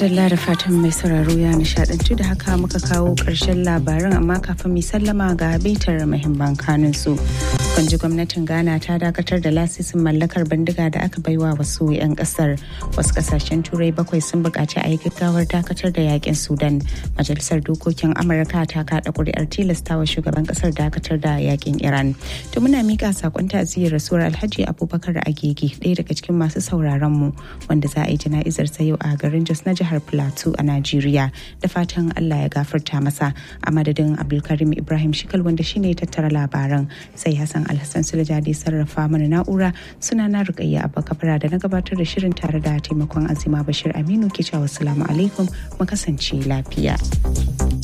madalla da fatan mai sauraro ya nishadantu da haka muka kawo ƙarshen labaran amma kafin mai sallama ga bitar mahimman kanun su. Kwanji gwamnatin Ghana ta dakatar da lasisin mallakar bindiga da aka baiwa wasu 'yan kasar. Wasu kasashen turai bakwai sun buƙaci a yi gaggawar dakatar da yakin Sudan. Majalisar dokokin Amurka ta kaɗa ƙuri'ar tilastawa shugaban kasar dakatar da yakin Iran. To muna miƙa sakon ta'aziyar rasuwar Alhaji Abubakar Agege ɗaya daga cikin masu sauraron mu wanda za a yi jana'izar sa yau a garin Jos na jihar Plateau a Najeriya da fatan Allah ya gafarta masa a madadin Abdulkarim Ibrahim Shikal wanda shine ya tattara labaran sai Hassan Alhassan Sulaja da sarrafa mana na'ura suna na Rukayya Abba Kabara da na gabatar da shirin tare da taimakon Azima Bashir Aminu ke cewa assalamu alaikum mu kasance lafiya.